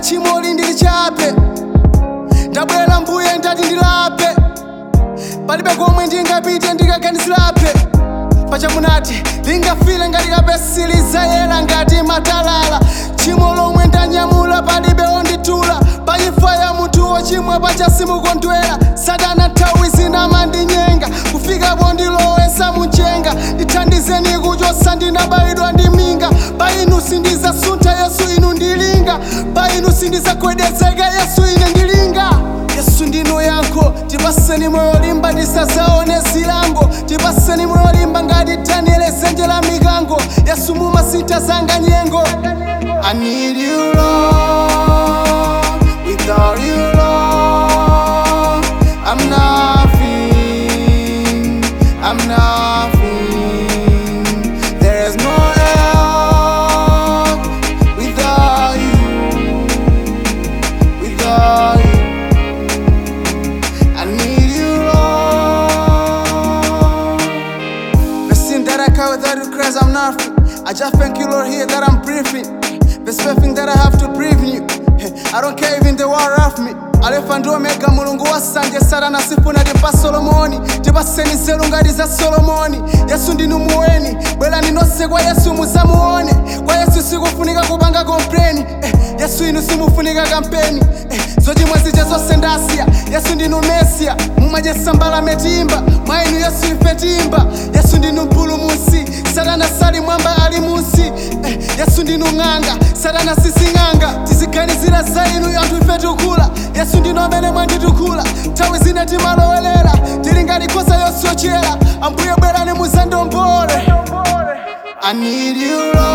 tchimo lindili chape ndabwera mbuye ndati ndilape palibe komwe ndingapite ndikaganizirape pachamunati lingafile ngati kapesi lizayera ngati matalala tchimo lomwe ndanyamula palibe onditula paimfa ya munthu wochimwa pachasimukondwera satana nthawi zina mandinyenga kufikapo ndilowesa munjenga ndithandizeni kuchosa ndinabayidwa ndi minga pa inu sindizasuntha yesu inu ndilinga pa inu sindizagwedezeka yesu ine ndilinga yesu ndinu yankho tipaseni moyo limba tisazaone zilango tipaseni moyo limba ngati daniele zenje la mikango yesu mumasintha zanga nyengo I need you Lord without you Lord I'm nothing I'm nothing there is no help without you without you I need you, Lord. The sin that I carry without you, Christ, I'm nothing. I just thank you, Lord, here that I'm breathing. The thing that I have to breathe in you. I don't care even the war of me. alefa ndi omega mulungu wasanje satana sifuna tipa solomoni tipaseni nzeru ngati za solomoni yesu ndinu muweni bwerani nonse kwa yesu muzamuone kwa yesu sikufunika kupanga kompleni eh, yesu inu simufunika kampeni eh, zochimwa zija zonse ndasiya yesu ndinu mesiya mumadyesa mbala metimba mwa inu yesu ife timba yesu ndinu mpulumusi satana sali mwamba ali munsi eh, yesu ndinu ng'anga satana sising'anga tiziganizira za inu anthu ife tikula yesu ndinu amene mwanditukula nthawi zina timalowelera tili ngati nkhosa yosochera ambuye bwerani muzandombole I need you, Lord.